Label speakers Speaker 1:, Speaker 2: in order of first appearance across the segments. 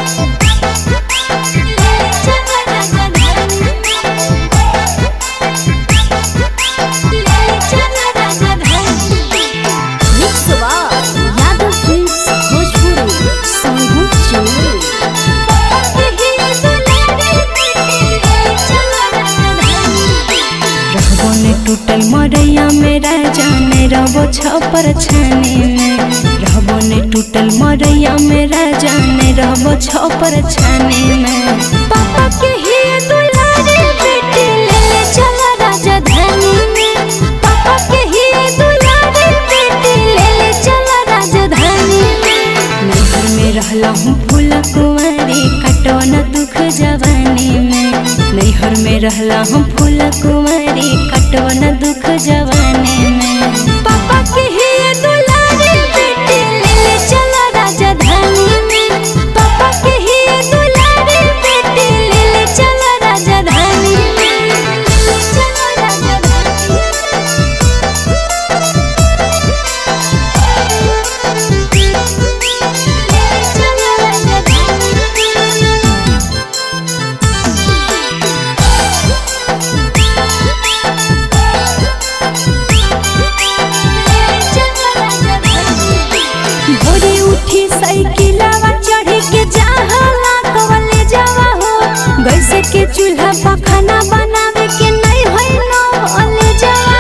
Speaker 1: Yadav films Bhojpuri संगीत चोरी रहबो ने टूटल मरैया मेरा जाने रहबो छपर छाने में रहबो ने टूटल मरैया मेरा जाने रहबो छपर छाने में पापा के ही दुलारे बेटी ले ले चला राजधानी में पापा के ही दुलारे बेटी ले ले चला राजधानी में नैहर में रहला हूँ फूल कुंवारी कटो न दुख जवानी में नैहर में रहला हूँ फूल कुंवारी कटो न दुख जवानी में पापा के ही दुलारे बेटी ले ले चला राजधानी में पापा के ही दुलारे बेटी ले ले चला राजधानी में चला राजधानी भोरे उठी साइकिलवा चढ़े के जाहला कवले जावा हो गैसे के चूल्हा पर खाना बनावे के नहीं होई नो अले जावा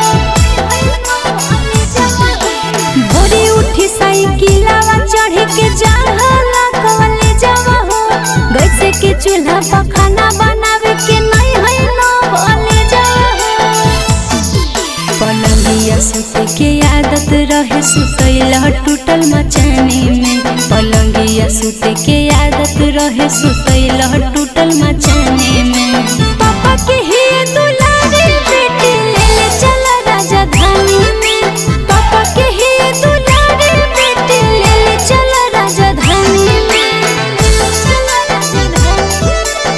Speaker 1: हो भोरे उठी साइकिलवा चढ़े के जाहला कवले जावा हो गैसे के चूल्हा पर खाना बनावे के नहीं होई नो अले जावा हो पलंगिया सुते के आदत रहे सुतैल टूटल मचाने में पलंगिया सुते के आदत रहे सुतैल टूटल मचाने में पापा के ही दुलारे बेटी ले ले चला राजधानी में पापा के ही दुलारे बेटी ले ले चला राजधानी में चला राजधानी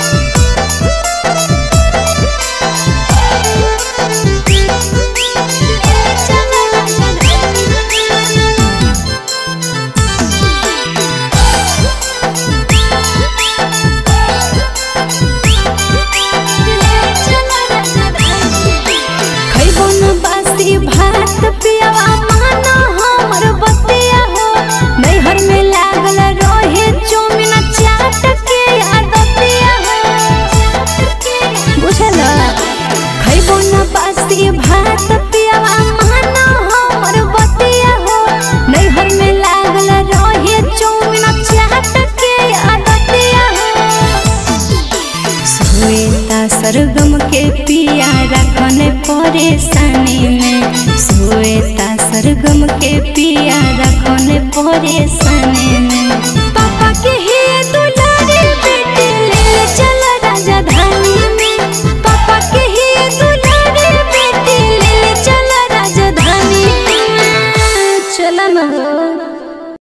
Speaker 1: खैबो न बासी भात पियावा माना हमर बतिया हो नैहर में लागल रहे चौमिन चाट के आदतिया हो बुझल खैबो न बासी भात पियावा माना हमर बतिया हो नैहर में लागल रहे चौमिन चाट के आदतिया हो श्वेता सरगम के पिया रखने परेशानी में श्वेता सरगम के पिया रखने परेशानी